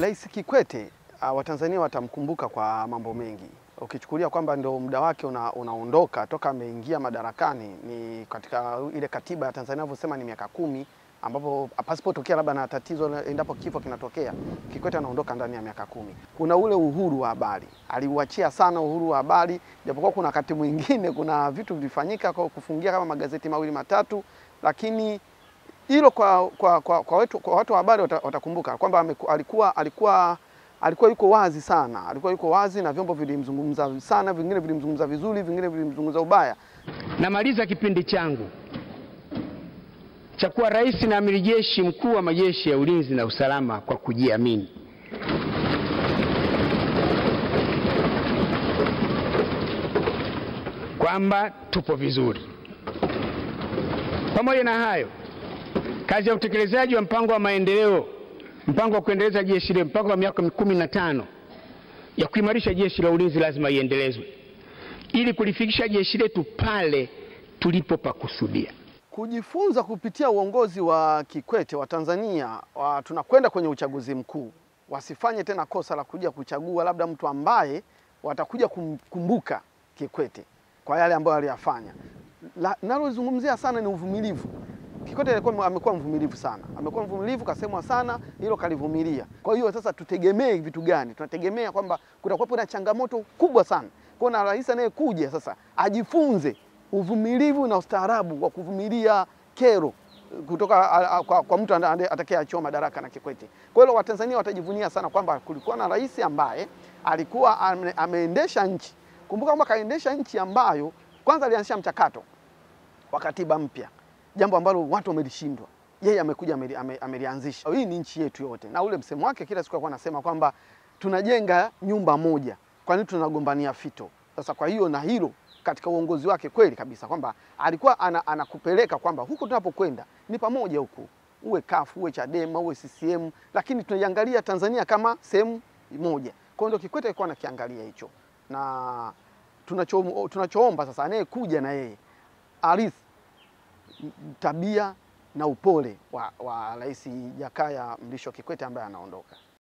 Rais Kikwete uh, Watanzania watamkumbuka kwa mambo mengi. Ukichukulia kwamba ndio muda wake una, unaondoka toka ameingia madarakani, ni katika ile katiba ya Tanzania inavyosema ni miaka kumi, ambapo pasipotokea labda na tatizo endapo kifo kinatokea, Kikwete anaondoka ndani ya miaka kumi. Kuna ule uhuru wa habari, aliuachia sana uhuru wa habari, japokuwa kuna wakati mwingine kuna vitu vilifanyika kwa kufungia kama magazeti mawili matatu, lakini hilo kwa, kwa, kwa, kwa, wetu, kwa watu wa habari wata- watakumbuka kwamba ameku- alikuwa, alikuwa, alikuwa yuko wazi sana, alikuwa yuko wazi na vyombo vilimzungumza sana, vingine vilimzungumza vizuri, vingine vilimzungumza ubaya. Namaliza kipindi changu cha kuwa rais na amiri jeshi mkuu wa majeshi ya ulinzi na usalama kwa kujiamini. Kwamba tupo vizuri. Pamoja na hayo, kazi ya utekelezaji wa mpango wa maendeleo, mpango wa kuendeleza jeshi letu, mpango wa miaka kumi na tano ya kuimarisha jeshi la ulinzi lazima iendelezwe ili kulifikisha jeshi letu pale tulipopakusudia. Kujifunza kupitia uongozi wa Kikwete wa Tanzania wa, tunakwenda kwenye uchaguzi mkuu, wasifanye tena kosa la kuja kuchagua labda mtu ambaye watakuja kumkumbuka Kikwete kwa yale ambayo aliyafanya. La- Nalozungumzia sana ni uvumilivu. Kikwete alikuwa amekuwa mvumilivu sana, amekuwa mvumilivu, kasemwa sana, hilo kalivumilia. Kwa hiyo sasa tutegemee vitu gani? Tunategemea kwamba kutakuwepo na changamoto kubwa sana. Kwa hiyo na rais anayekuja sasa ajifunze uvumilivu na ustaarabu wa kuvumilia kero kutoka a, a, kwa, kwa mtu atakayeachiwa madaraka na Kikwete. Kwa hiyo Watanzania watajivunia sana kwamba kulikuwa na rais ambaye alikuwa ame, ameendesha nchi. Kumbuka kwamba kaendesha nchi ambayo kwanza alianzisha mchakato wa katiba mpya, jambo ambalo watu wamelishindwa. Yeye amekuja ameli- ame- amelianzisha. Hii ni nchi yetu yote, na ule msemo wake kila siku alikuwa anasema kwamba tunajenga nyumba moja, kwa nini tunagombania fito? Sasa kwa hiyo na hilo katika uongozi wake kweli kabisa kwamba alikuwa ana, anakupeleka kwamba huku tunapokwenda ni pamoja huku, uwe kafu uwe Chadema uwe CCM, lakini tunaiangalia Tanzania kama sehemu moja. Kwa hiyo ndio Kikwete alikuwa anakiangalia hicho, na tunacho tunachoomba sasa anayekuja na yeye arithi tabia na upole wa, wa Rais Jakaya Mrisho Kikwete ambaye anaondoka.